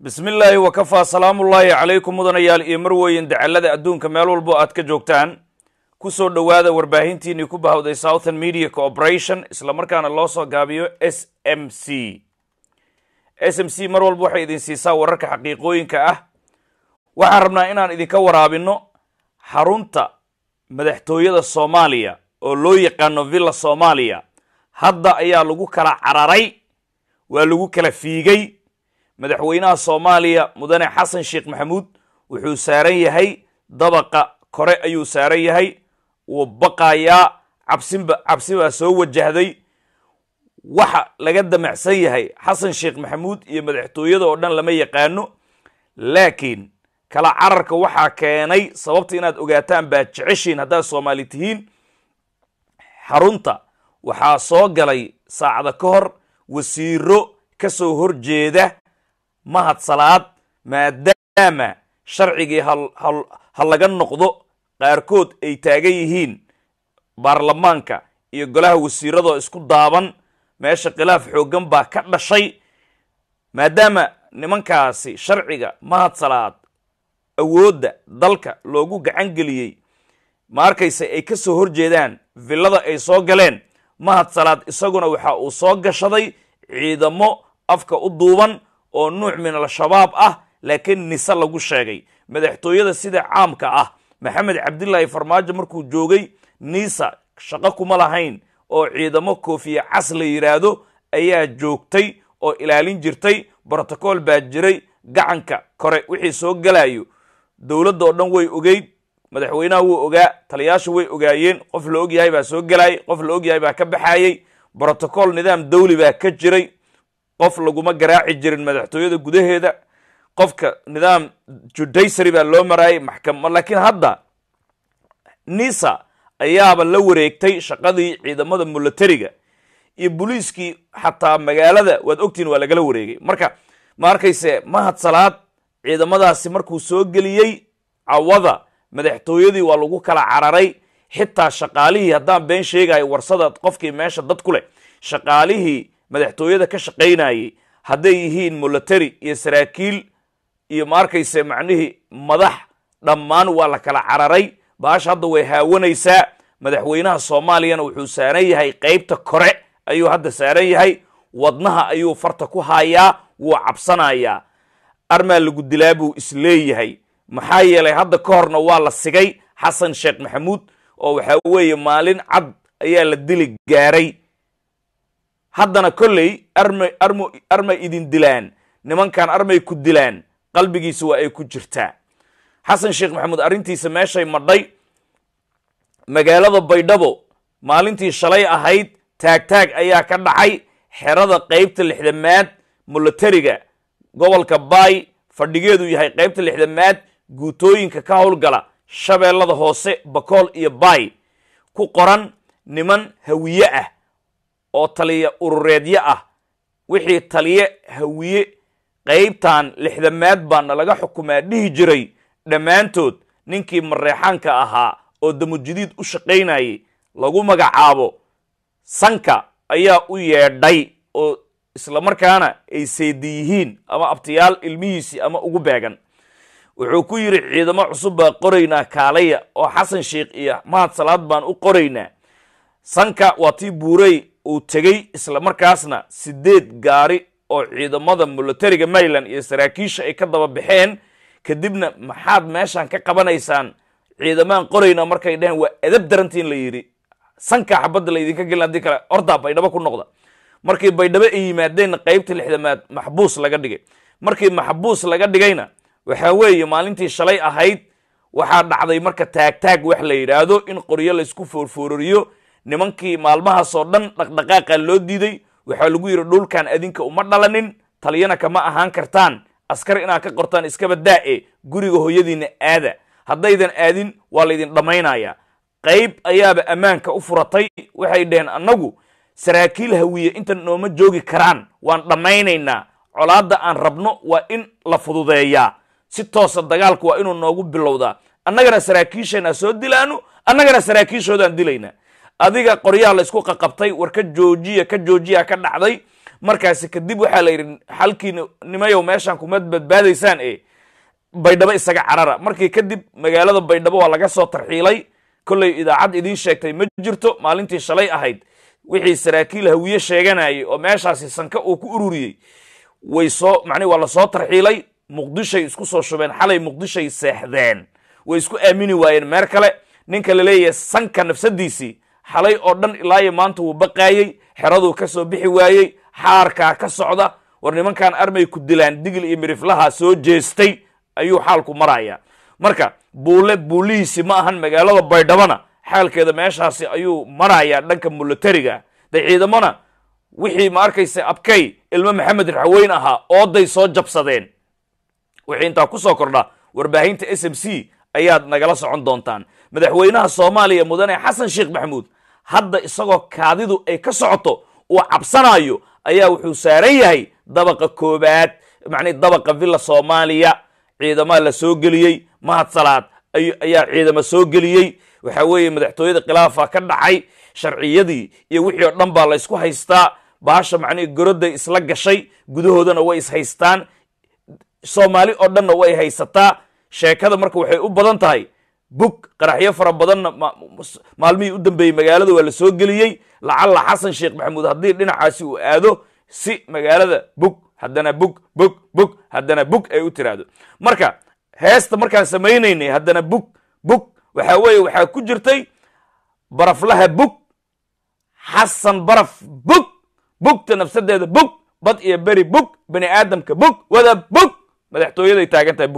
bismi illaahi wakafaa salaamullaahi calaykum mudanayaal iyo marweyn dacallada adduunka meel walbo aad ka joogtaan ku soo dhowaada warbaahintiinii ku bahawday southern media cooperation islamarkaana loo soo gaabiyo s m c s m c mar walba waxay idin siisaa wararka xaqiiqooyinka ah waxaan rabnaa inaan idinka waraabinno xarunta madaxtooyada soomaaliya oo loo yaqaano villa soomaaliya hadda ayaa lagu kala cararay waa lagu kala fiigay madaxweynaha soomaaliya mudane xasan sheekh maxamuud wuxuu saaran yahay dabaqa kore ayuu saaran yahay wuu baqayaa cabsinba cabsi baa soo wajahday waxa laga damacsan yahay xasan sheekh maxamuud iyo madaxtooyada oo dhan lama yaqaano laakiin kala cararka waxaa keenay sababta inaad ogaataan baad jeceshiin haddaad soomaali tihiin xarunta waxaa soo galay saacada ka hor wasiiro ka soo horjeeda mahad salaad maadaama sharcigii ha laga noqdo qaarkood ay taagan yihiin baarlamaanka iyo golaha wasiiradoo isku daaban meesha khilaaf xooggan baa ka dhashay maadaama nimankaasi sharciga mahad salaad awoodda dalka loogu gacan geliyey ma arkayse ay ka soo horjeedaan villada ay soo galeen mahad salaad isaguna waxa uu soo gashaday ciidamo afka u duuban oo nuuc min al-shabaab ah laakiin nise lagu sheegay madaxtooyada sida caamka ah maxamed cabdilaahi farmaajo markuu joogay nisa shaqo kuma lahayn oo ciidamo koofiye cas la yidhaahdo ayaa joogtay oo ilaalin jirtay brotocool baa jiray gacanka kore wixii soo galayo dowladda oo dhan way ogeyd madaxweynaha wuu ogaa taliyaashu way ogaayeen qof la ogyahay baa soo galayay qof la ogyahay baa ka baxayey brotocool nidaam dawli baa ka jiray qof laguma garaaci jirin madaxtooyada gudaheeda qofka nidaam judaysary baa loo maraayay maxkama laakiin hadda nisa ayaaba la wareegtay shaqadii ciidamada milatariga iyo boliiskii xataa magaalada waad ogtihin waa lagala wareegay marka ma arkayse mahad salaad ciidamadaasi markuu soo geliyey cawada madaxtooyadii waa lagu kala cararay xitaa shaqaalihii haddaan been sheegayo warsada qofkii meesha dad ku leh shaqaalihii madaxtooyada ka shaqaynayay hadday yihiin milatary iyo saraakiil iyo ma arkayse macnihii madax dhammaan waa la kala cararay baasha hadda way haawanaysaa madaxweynaha soomaaliyana wuxuu saaran yahay qeybta kore ayuu hadda saaran yahay wadnaha ayuu farta ku haayaa wuu cabsanayaa armaa lagu dilaa buu isleeyahay maxaa yeelay hadda ka horna waa la sigay xasan sheekh maxamuud oo waxaa weeye maalin cad ayaa la dili gaaray haddana kolley armay armo armay idin dilaan nimankan armay ku dilaan qalbigiisa waa ay ku jirtaa xasan sheekh maxamuud arrintiisa meeshay madhay magaalada baydhabo maalintii shalay ahayd taagtaag ayaa ka dhacay xerada qeybta lixdamaad milatariga gobolka baay fadhigeedu yahay qeybta lixdamaad guutooyinka ka howlgala shabeellada hoose bakool iyo baay ku qoran niman hawiye ah oo taliya urureedyo ah wixii taliye hawiye qeybtan lixdamaad baana laga xukumaa dhihi jiray dhammaantood ninkii mareexaanka ahaa oo damujidiid u shaqaynayay lagu magacaabo sanka ayaa u yeedhay oo islamarkaana ay seedi yihiin ama abtiyaal ilmihiisii ama ugu beegan wuxuu ku yidhi ciidamo cusub baa qoraynaa kaalaya oo xasan sheekh iyo mahad salaad baan u qoraynaa sanka waa tii buurey uu tegey islamarkaasna sideed gaari oo ciidamada milatariga maryland iyo saraakiisha ay ka daba baxeen kadibna maxaad meeshan ka qabanaysaan ciidamaan qoraynaa markay dheheen waa edab darantiin la yidhi sanka xabadda laydinka gelin haddii kale ordaa baydhabo ku noqda markii baydhabo ay yimaadeenna qeybta lixdamaad maxbuus laga dhigay markii maxbuus laga dhigayna waxaa weeye maalintii shalay ahayd waxaa dhacday marka taagtaag wax la yidhaahdo in qoryo laysku foorfoororiyo nimankii maalmahaasoo dhan dhaqdhaqaaqa loo diiday waxaa lagu yidhi dhulkan adinka uma dhalanin taliyana kama ahaan kartaan askar inaad ka qortaan iskaba daa-e guriga hooyadiina aada haddaydan aadin waa laydin dhammaynaya qayb ayaaba ammaanka u furatay waxay dhaheen annagu saraakiil hawiye inta nooma joogi karaan waan dhammaynaynaa colaadda aan rabno waa in la fududeeyaa si toosa dagaalku waa inuu noogu bilowdaa annagana saraakiisheenaa soo dilaano annagana saraakiishoodaan dilaynaa adiga qoryaha la isku qaqabtay war ka joojiya ka joojiya ka dhacday markaasi kadib waxaa la yidhi xalkiina nimayow meeshaan kuma badbaadaysaan e baydhabo isaga carara markii kadib magaalada baydhabo waa laga soo tarxiilay kollay idaacad idiin sheegtay ma jirto maalintii shalay ahayd wixii saraakiil hawiye sheeganayay oo meeshaasi sanka uu ku ururiyey way soo macnihi waa lasoo tarxiilay muqdishay isku soo shubeen xalay muqdishay seexdeen way isku aamini waayeen meer kale ninka la leeyahay sanka nafsadiisii xalay oo dhan ilaayo maanta wuu baqaayey xeraduu ka soo bixi waayey xaarkaa ka socda war nimankan armay ku dilaan digil iyo miriflaha soo jeestay ayuu xaalku maraya marka buule buulihiisi ma ahan magaalada baydhabona xaalkeeda meeshaasi ayuu marayaa dhanka mulatariga de ciidamona wixii ma arkaysa abkay ilmo maxamed raxweyn ahaa ooday soo jabsadeen wixii intaa ku soo kordha warbaahinta s m c ayaad nagala socon doontaan madaxweynaha soomaaliya mudane xasan sheekh maxamuud hadda isagoo kaadidu ay ka socoto uu cabsanayo ayaa wuxuu saaran yahay dabaqa koobaad macnii dabaqa villa soomaaliya ciidamaa la soo geliyey mahad salaad ayaa ciidama soo geliyey waxa weeye madaxtooyada khilaafa ka dhacay sharciyadii iyo wixii oo dhan baa la ysku haystaa baasha macnihi goroday isla gashay gudahoodana way is haystaan soomaali oo dhanna way haysataa sheekada marka waxay u badan tahay bug qaraxyo fara badanna maalmihii u dambeeyey magaalada waa la soo geliyey lacalla xasan sheekh maxamuud haddii dhinacaasi uu aado si magaalada bug haddana bug bug bug haddana bug ay u tiraahdo marka heesta markaan samaynaynay haddana bug bug waxaa weeye waxaa ku jirtay baraflaha bug xasan baraf bug bugta nafsadeeda bug bad iyo beri bug bani aadamka bug wada bug madaxtooyaday taagan tahay bug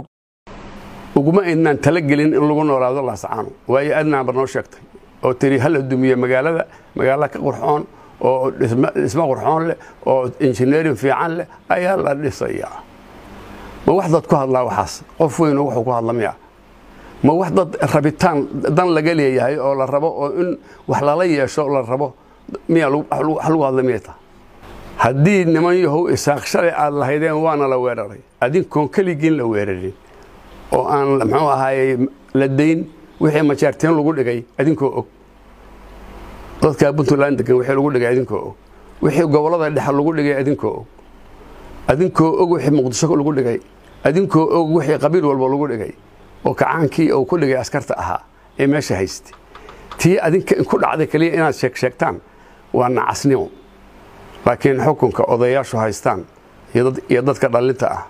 uguma aynaan talagelin in lagu noolaado laascaano waayo adnaanba noo sheegtay oo tiri hala dumiye magaalada magaala ka qurxoon oo dhismo qurxoon leh oo injineerin fiican leh ayaa la dhisayaa ma wax dad ku hadlaa waxaas qof weyno wuxuu ku hadla miya ma wax dad rabitaan dan laga leeyahay oo la rabo oo in wax lala yeesho la rabo miya wax lagu hadla miyay taha haddii niman yahow isaaq shalay aad lahaydeen waana la weeraray adinkoon keligiin la weerarin oo aan muxuu ahaayey la dayn wixii majaarteen lagu dhigay adinkoo og dadka puntland degan wixii lagu dhigay adinkoo og wixii gobollada dhexe lagu dhigay adinkoo og adinkoo og wixii muqdisho lagu dhigay adinkoo og wixii qabiil walba lagu dhigay oo kacaankii uu ku dhigay askarta ahaa ee meesha haystay tii adinka ku dhacday keliya inaad sheeg sheegtaan waa nacasnimo laakiin xukunka odayaashu haystaan iyo dadka dhallinta ah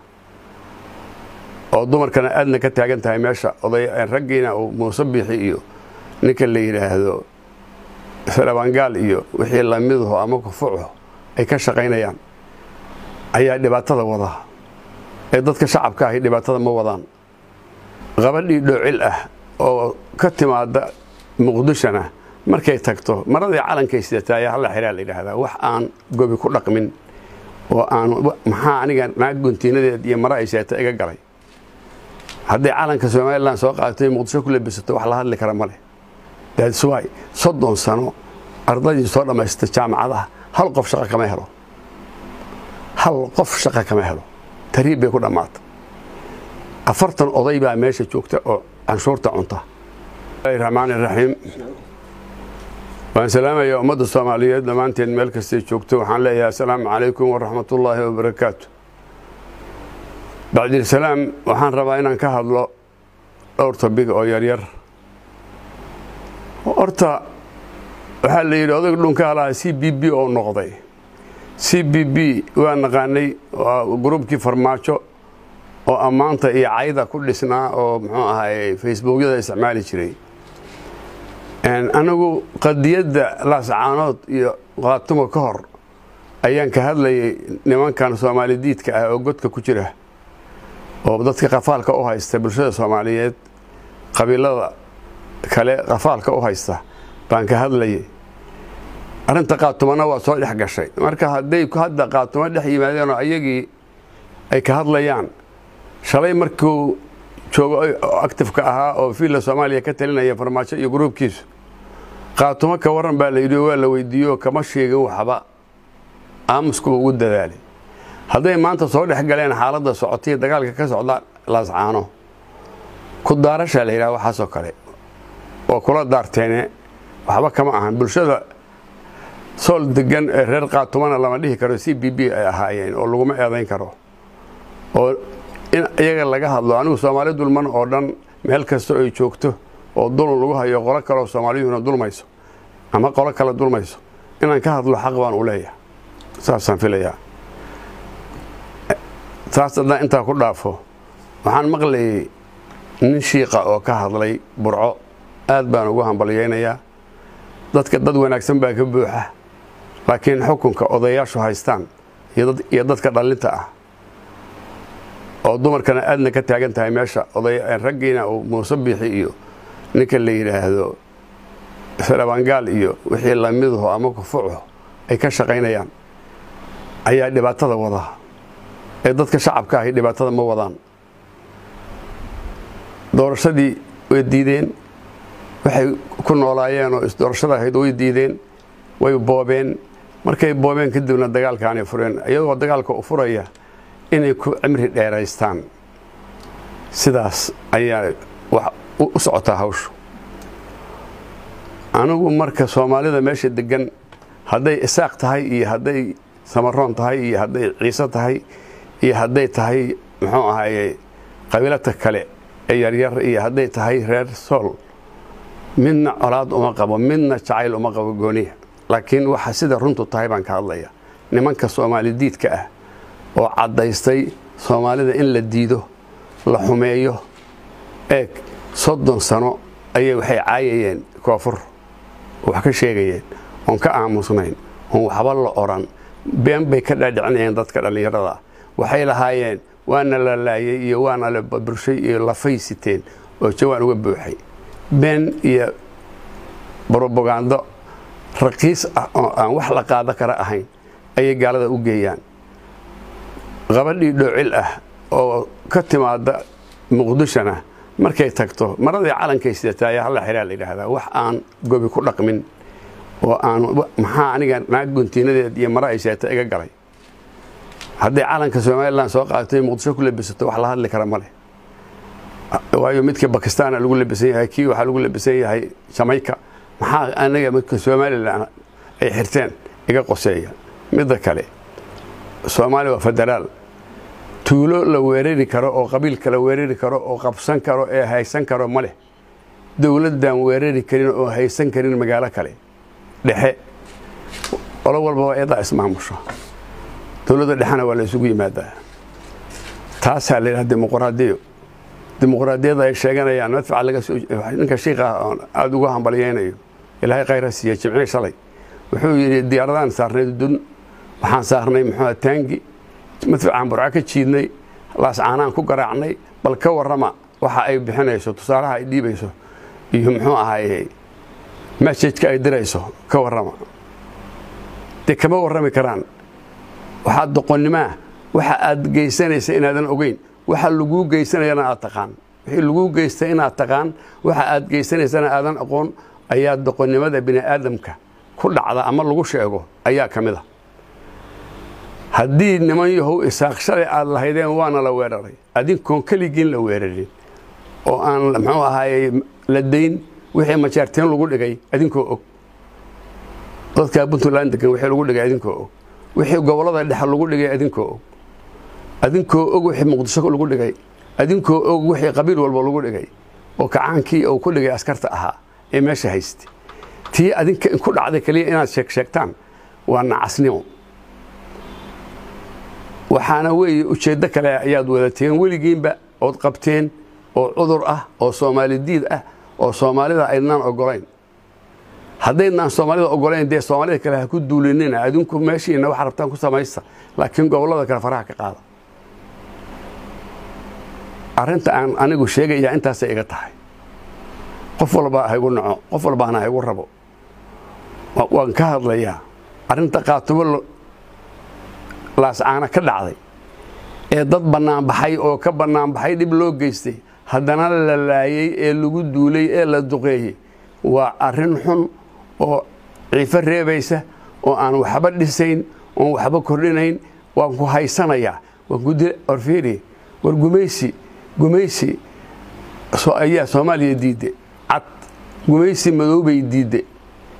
oo dumarkana aadna ka taagan tahay meesha raggiina uu muuse biixi iyo ninka la yidhaahdo sarabangaal iyo wixii lamiduhu ama kufucu ay ka shaqaynayaan ayaa dhibaatada wada ee dadka shacabka ahi dhibaatada ma wadaan qabadhii dhoocil ah oo ka timaada muqdishona markay tagto maradii calankay sidataa ayaa halla xiraa la yidhaahdaa wax aan gobi ku dhaqmin oo aan maxaa aniga naag guntiinadeed iyo mara ay seeta iga galay hadday calanka somalilan soo qaadatay muqdisho ku labisato wax la hadli kara ma leh daadiswaay soddon sano ardaydii soo dhammaystay jaamacadaha hal qof shaqa kama helo hal qof shaqa kama helo tariib bay ku dhammaatay afartan oday baa meesha joogta oo canshuurta cunta raxmaan iraxiim waan salaamaya ummadda soomaaliyeed dhammaanteed meel kastay joogto waxaan leeyahay assalaamu calaykum waraxmatullaahi wabarakaatu bacdilsalaam waxaan rabaa inaan ka hadlo dhowr tobig oo yaryar horta waxaa la yidhi odayg dhunka lahaa c b b oo noqday c b b waa naqaanay waa gruubkii farmaajo oo ammaanta iyo cayda ku dhisnaa oo muxuu ahaay facebookyada isticmaali jiray anigu qadiyadda laascaanood iyo qaatumo ka hor ayaan ka hadlayay nimankan soomaali diidka ah oo godka ku jira oo dadka qafaalka u haysta bulshada soomaaliyeed qabiilada kale qafaalka u haysta baan ka hadlayay arrinta qaatumana waa soo dhex gashay marka hadday hadda qaatumo dhex yimaadeen oo ayagii ay ka hadlayaan shalay markuu joogo actifka ahaa oo fiilla soomaaliya ka talinaya farmaajo iyo gruubkiisu qaatumo ka warran baa la yidhi waa la weydiiyo kama sheegin waxba aamusku ugu dadaalay hadday maanta soo dhex galeen xaaladda socotay dagaalka ka socda laascaano ku daarashaa la yidhaha waxaasoo kale oo kula daarteene waxba kama ahan bulshada sool degan ee reer qaatumana lama dhihi karo c b b ay ahaayeen oo laguma eedayn karo oo in iyaga laga hadlo anigu soomaali dulman oo dhan meel kasta ay joogto oo dulun lagu hayo qolo kaleoo soomaaliyuhuna dulmayso ama qolo kale dulmayso inaan ka hadlo xaq baan u leeyahay saasaan filayaa taas haddaan intaa ku dhaafo waxaan maqlayay nin shiiqa oo ka hadlay burco aad baan ugu hambalyaynayaa dadka dad wanaagsan baa ka buuxa laakiin xukunka odayaashu haystaan iyo dadka dhallinta ah oo dumarkana aadna ka taagan tahay meesha raggiina uu muuse biixi iyo ninka la yidhaahdo sarabangaal iyo wixii lamiduhu ama kufuco ay ka shaqaynayaan ayaa dhibaatada wadaa ee dadka shacabka ahi dhibaatada ma wadaan doorashadii way diideen waxay ku noolaayeen oo isdoorashada ahayd way diideen way boobeen markay boobeen kadibna dagaalkaanay fureen iyadoo dagaalka u furaya inay ku cimri dheeraystaan sidaas ayaa wax u socotaa hawshu anigu marka soomaalida meesha degan hadday isaaq tahay iyo hadday samaroon tahay iyo hadday ciise tahay iyo hadday tahay muxuu ahaye qabiilata kale ee yaryar iyo hadday tahay reer sool midna colaad uma qabo midna jacayl uma qabo gooniya laakiin waxa sida runtu tahay baan ka hadlaya nimanka soomaali diidka ah oo caddaystay soomaalida in la diido la xumeeyo eeg soddon sano ayay waxay caayayeen koonfur oo wax ka sheegayeen oon ka aamusnayn oon waxba la odhan been bay ka dhaadhicinayeen dadka dhallinyarada waxay lahaayeen waana la laayay iyo waana la burshay iyo lafay siteen oo jawaan uga buuxay been iyo brobagando raqiis ah oo aan wax la qaado kara ahayn ayay gaalada u geeyaan qabadhii dhoocil ah oo ka timaada muqdishona markay tagto maradii calankay sidataa ayaa halla xiraa la yidhaahdaa wax aan gobi ku dhaqmin oo aan maxaa aniga naag guntiinadeed iyo mara ay seeta iga galay hadday calanka somalilan soo qaadatay muqdisho ku labisato wax la hadli kara ma leh waayo midka bakistaana lagu labisan yahay kii waxaa lagu labisan yahay jamayka maxaa aniga midka somalilan ay xirteen iga qoseeya midda kale soomaaliya waa federaal tuulo la weerari karo oo qabiilka la weerari karo oo qabsan karo ee haysan karo ma leh dowladdan weerari karin oo haysan karin magaalo kale dhexe qolo walbaba eedaa ismaamusho dowladda dhexena waa la isugu yimaadaa taasaa la yidhaha dimuqraadiyo dimuqraadiyadda ay sheeganayaan madfaca laga soo ninka shiika oon aada ugu hambalyaynayo ilaahay khayra siiya jimcii shalay wuxuu yidhi diyaaradaan saarnay dun waxaan saarnay muxuu taangi madfacaan burco ka jiidnay laascaanaan ku garaacnay bal ka warrama waxa ay bixinayso tusaalaha ay dhiibayso iyo muxuu ahaaye masajka ay dirayso ka warrama dee kama warrami karaan waxaa doqonnimaa waxa aad geysanaysa inaadan ogeyn waxa laguu geysanayana aad taqaan wixii laguu geystay inaad taqaan waxa aad geysanaysana aadan aqoon ayaa doqonnimada bini aadamka ku dhacda ama lagu sheego ayaa ka mid a haddii niman yahow isaaq shalay aad lahaydeen waana la weeraray adinkoon keligiin la weerarin oo aan muxuu ahaaye la dayn wixii majaarteen lagu dhigay adinkoo og dadka puntland degan wixii lagu dhigay adinkoo og wixii gobollada dhexe lagu dhigay adinkoo og adinkoo og wixii muqdisho lagu dhigay adinkoo og wixii qabiil walba lagu dhigay oo kacaankii uu ku dhigay askarta ahaa ee meesha haystay tii adinka ku dhacday keliya inaad sheeg sheegtaan waa nacasnimo waxaana weeye ujeeddo kale ayaad wadateen weligiinba ood qabteen oo cudur ah oo soomaali diid ah oo soomaalida aydnaan ogolayn haddaydnaan soomaalida ogolayn dee soomaalida kale ha ku duulinina adinku meeshiina waxa rabtaan ku samaysta laakiin gobollada kale faraha ka qaada arrinta aan anigu sheegayaa intaasay iga tahay qof walbaa haygu naco qof walbaana haygu rabo waan ka hadlayaa arrinta qaatumo laascaana ka dhacday ee dad bannaanbaxay oo ka bannaanbaxay dhib loo geystay haddana la laayey ee lagu duulay ee la duqeeyey waa arrin xun oo ciifo reebaysa oo aan waxba dhisayn oon waxba kordhinayn waan ku haysanayaa waan ku orfiiri war gumaysi gumaysi ayaa soomaaliya diidde cad gumaysi madoobay diidde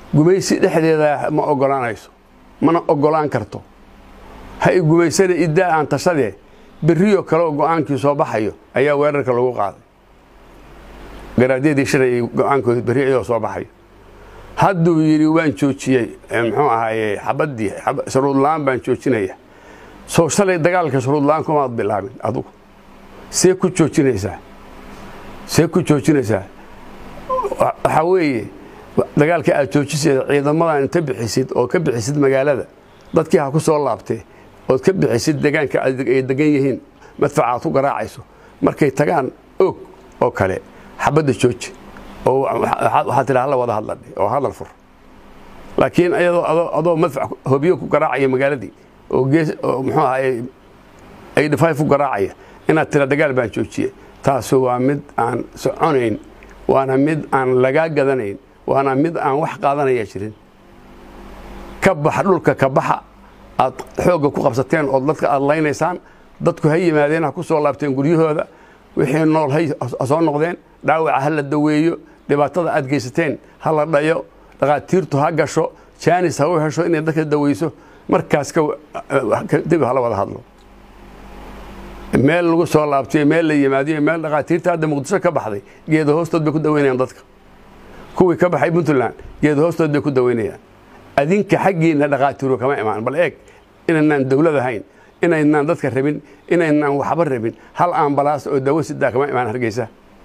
gumaysi dhexdeeda ma ogolaanayso mana ogolaan karto ha i gumaysana iddaa aan tashadee berriyo kaleoo go'aankii soo baxayo ayaa weerarka lagu qaaday garaadyadii shalay go-aankoodi berri iyadoo soo baxayo hadduu yidhi waan joojiyey muxuu ahaaye xabaddii shuruudla'aan baan joojinaya soo shalay dagaalka shuruudla'aan kumaad bilaabin adugu see ku joojinaysaa see ku joojinaysaa waxaa weeye dagaalka aad joojisayda ciidamadan inta bixisid oo ka bixisid magaalada dadkii ha ku soo laabtee ood ka bixisid degaanka ay degan yihiin madfaca aad ku garaacayso markay tagaan og oo kale xabadda jooji oo waxaa tidha hala wada hadladhe oo hadal fur laakiin iyadoo adoo madfac hobyo ku garaacaya magaaladii oo gees oo muxuu ahaye ay dhifay ku garaacaya inaad tira dagaal baan joojiye taasu waa mid aan soconayn waana mid aan lagaa gadanayn waana mid aan wax qaadanaya jirin ka baxa dhulka ka baxa aad xoogga ku qabsateen oo dadka aad laynaysaan dadku ha yimaadeen ha ku soo laabteen guryahooda wixii nool ha soo noqdeen dhaawaca ha la daweeyo dhibaatada aad geysateen ha la dhayo dhakhaatiirtu ha gasho jaanis ha u hesho inay dadka daweyso markaas kadib hala wada hadlo meel lagu soo laabtay meel la yimaadiyo meel dhakhaatiirta hadda muqdisho ka baxday geeda hoostood bay ku daweynayaan dadka kuwii ka baxay puntland geeda hoostood bay ku daweynayaan adinka xaggiinna dhakhaatiiru kama imaan bal eeg inaynaan dawlad ahayn inaynaan dadka rabin inaynaan waxba rabin hal ambalaas oo dawo sidaa kama imaan hargeysa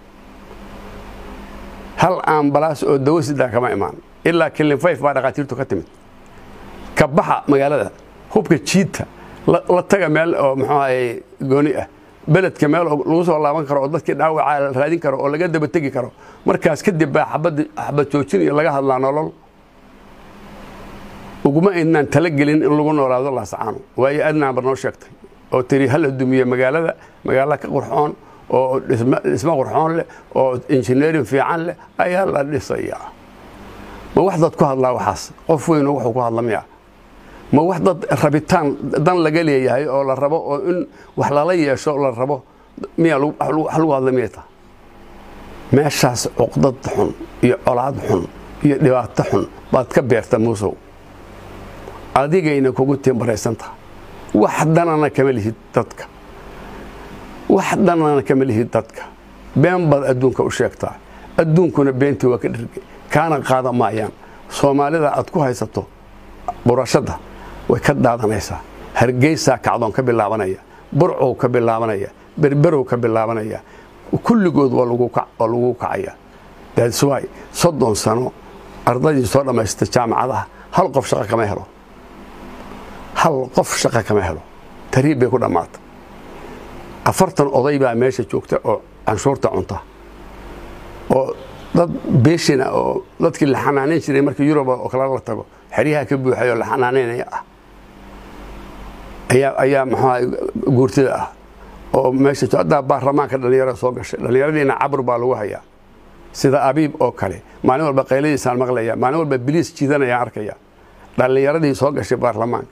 hal ambalaas oo dawo sidaa kama imaan ilaa kilin fayf baa dhakhaatiirtu ka timid ka baxa magaalada hubka jiita la taga meel oo muxuu ahaye gooni ah beledka meel lagu soo laaban karo oo dadkii dhaawaca la raadin karo oo laga daba tegi karo markaas kadib baa xabad xabad joojin iyo laga hadlaa nolol uguma aynaan talagelin in lagu noolaado laasacaano waayo adnaan bar noo sheegtay oo tiri hala dumiye magaalada magaalo ka qurxoon oo dhismo qurxoon leh oo injineerin fiican leh ayaa la dhisayaa ma wax dad ku hadlaa waxaas qof weyno wuxuu ku hadla miya ma wax dad rabitaan dan laga leeyahay oo la rabo oo in wax lala yeesho la rabo miya wax lagu hadla miyay taha meeshaas cuqdad xun iyo colaad xun iyo dhibaato xun baad ka beerta muusow adigayna kugu timbaraysan taha wax danana kama lihid dadka wax danana kama lihid dadka been baad adduunka u sheegtaa adduunkuna beentii waa ka dhirgay kaana qaada maayaan soomaalida aad ku haysato burashadda way ka daadanaysaa hargeysaa kacdoon ka bilaabanaya burcow ka bilaabanaya berberow ka bilaabanaya kulligood waa lagu kacaya daadiswaay soddon sano ardaydii soo dhammaysta jaamacadaha hal qof shaqo kama helo hal qof shaqo kama helo tariib bay ku dhammaata afartan oday baa meesha joogta oo canshuurta cunta oo dad beeshina oo dadkii la xanaanayn jiray markii yuruba oo kale la tago xeryaha ka buuxay oo la xanaanaynaya ah ayaa ayaa maxaa guurtida ah oo meesha haddaa baarlamaanka dhallinyarada soo gashay dhallinyaradiina cabur baa lagu hayaa sida abiib oo kale maalin walba qayladiisaan maqlaya maalin walba biliis jiidanayaan arkaya dhallinyaradii soo gashay baarlamaanka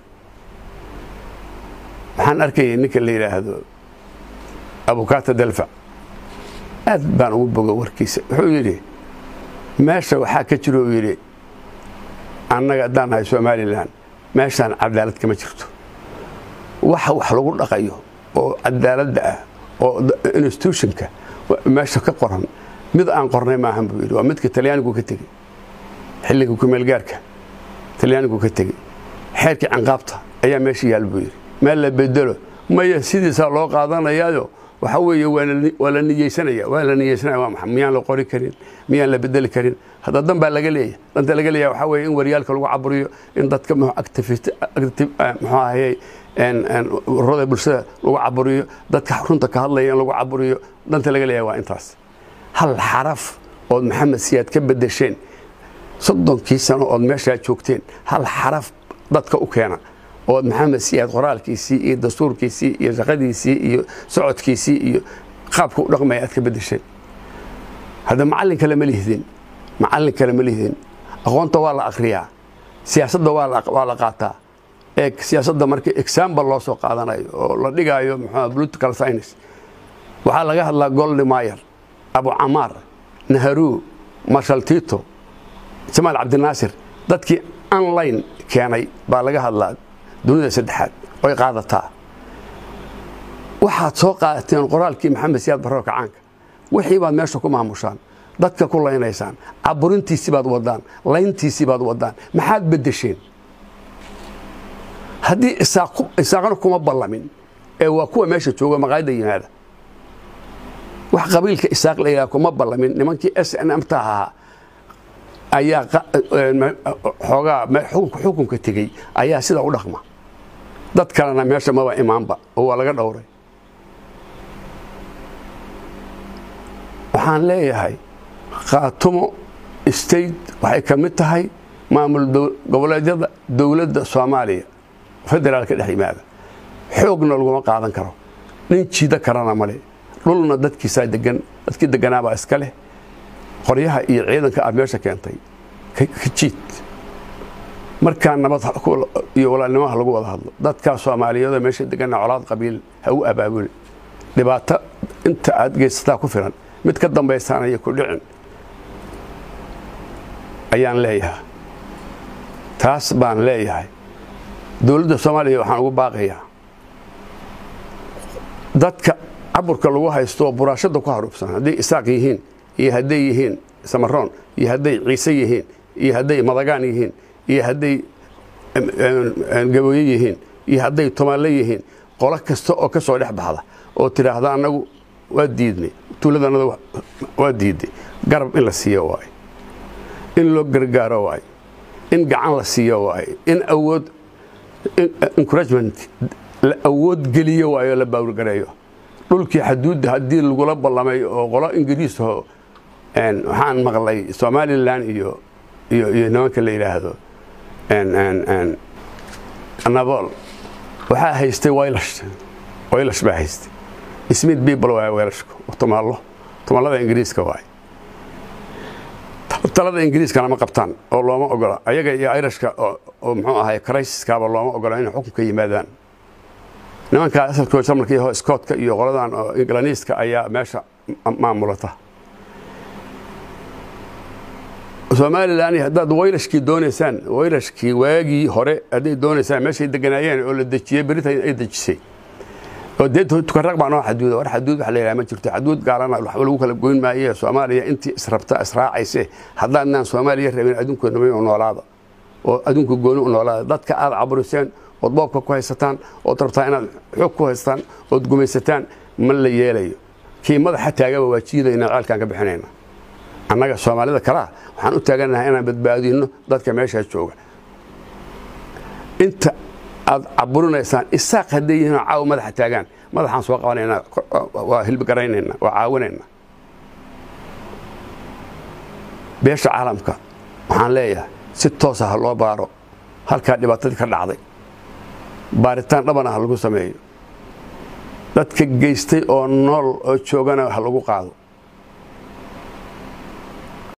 waxaan arkayay ninka la yidhaahdo abukaata dalfa aad baan ugu bogo warkiisa wuxuu yidhi meesha waxaa ka jiro uu yidhi annaga haddaan nahay somalilan meeshaan cadaalad kama jirto waxa wax lagu dhaqayo oo cadaaladda ah oo institutionka meesha ka qoran mid aan qornay maahan buu yidhi waa midka talyaanigu ka tegey xilliga kumeelgaarka talyaanigu ka tegey xeerkii canqaabta ayaa meesha yaal buu yidhi meel la bedelo maya sidiisaa loo qaadanayaayo waxa weeye waa la niyeysanaya waa la niyeysanaya waa maxay miyaan la qori karin miyaan la bedeli karin hadda dan baa laga leeyahay danta laga leeyahay waxaa weeye in waryaalka lagu caburiyo in dadka activist muxuu ahayey ururada bulshada lagu caburiyo dadka runta ka hadlaya in lagu caburiyo danta laga leeyahay waa intaas hal xaraf ood maxamed siyaad ka bedesheen soddonkii sano ood meeshaa joogteen hal xaraf dadka u keena ood maxamed siyaad qoraalkiisii iyo dastuurkiisii iyo shaqadiisii iyo socodkiisii iyo qaabka u dhaqmaya aad ka bedesheen hadda macallin kale ma lihdin macallin kale ma lihdin aqoonta waa la akriyaa siyaasadda waa la qaataa ee siyaasadda marka example loo soo qaadanayo oo la dhigaayo muxuu political science waxaa laga hadlaa goldi mayer abu camaar naharu marshal tito jamaal cabdinaasir dadkii online keenay baa laga hadlaa dunida saddexaad oy qaadataa waxaad soo qaadateen qoraalkii maxamed siyaad barro kacaanka wixii baad meesha ku maamushaan dadka ku laynaysaan caburintiisii baad wadaan layntiisii baad wadaan maxaad beddesheen haddii isaaqna kuma ballamin ee waa kuwa meesha jooga maqaayadda yimaada wax qabiilka isaaq la yidhaha kuma ballamin nimankii s n m ta ahaa ayaa xoogaa xukunka tegey ayaa sida u dhaqma dad kalena meesha maba imaanba oo waa laga dhowray waxaan leeyahay khaatumo state waxay ka mid tahay maamul goboleedyada dowladda soomaaliya federaalka dhex yimaada xoogna laguma qaadan karo nin jiida karana male dhulna dadkiisaa degan dadkii deganaabaa iska leh qoryaha iyo ciidanka aad meesha keentay ka jiid markaa nabad iyo walaalnimaha lagu wada hadlo dadkaa soomaaliyeedoo meesha deganna colaad qabiil ha u abaabuli dhibaato inta aad geysataa ku filan mid ka dambaysaanaya ku dhicin ayaan leeyahay taas baan leeyahay dowladda soomaaliya waxaan ugu baaqayaa dadka caburka lagu haysto oo buraashada ku haruubsan hadday isaaq yihiin iyo hadday yihiin samaroon iyo hadday ciise yihiin iyo hadday madagaan yihiin iyo hadday gabooye yihiin iyo hadday tumaale yihiin qolo kasta oo ka soo dhex baxda oo tidhaahda annagu waa diidnay tuuladanada waa diidday garab in la siiyo waayo in loo gargaaro waayo in gacan la siiyo waayo in awood encouragement la awood geliyo waayo la baawrgareeyo dhulkii xaduudda haddii lagula ballamay oo qolo ingiriisaho waxaan maqlay somalilan iyo iyo iyo nimanka la yidhaahdo nabool waxaa haystay waylash waylash baa haystay smith people waay weylashku tumaalo tumaalada ingiriiska waay talada ingiriiskana ma qabtaan oo looma ogola ayaga iyo irishka oo muxuu ahay crisiskaaba looma ogola inay xukunka yimaadaan nimankaa asalkooda jarmalka iyo scootka iyo qoladan oo ingilaniiska ayaa meesha maamulata somalilan haddaad waylashkii doonaysaan waylashkii waagii hore hadday doonaysaan meeshay deganaayeen oo la dejiyey britain ay dejisay oo dee tukaraq baa noo xaduuda war xaduud wax la yidhaha ma jirto xaduud gaalana waxba lagu kala goyn maaye soomaaliya intii israbta israacayse haddaadnaan soomaaliya rabin adduunku nabay u noolaada oo adduunku gooni u noolaada dadka aad caburiseen ood boobka ku haysataan ood rabtaa inaad xoog ku haysataan ood gumaysataan ma la yeelayo kii madaxa taagaba waa jiidayna ceelkaan ka bixinayna annaga soomaalida kalea waxaan u taagannahay inaan badbaadinno dadka meeshaa jooga inta aad caburinaysaan isaaq hadday yihiin oo caawa madaxa taagaan madaxaan soo qabanaynaa waa hilbigaraynayna waa caawinaynaa beesha caalamka waxaan leeyahay si toosa ha loo baaro halkaa dhibaatadii ka dhacday baaritaan dhabana ha lagu sameeyo dadka geystay oo nool oo joogana ha lagu qaado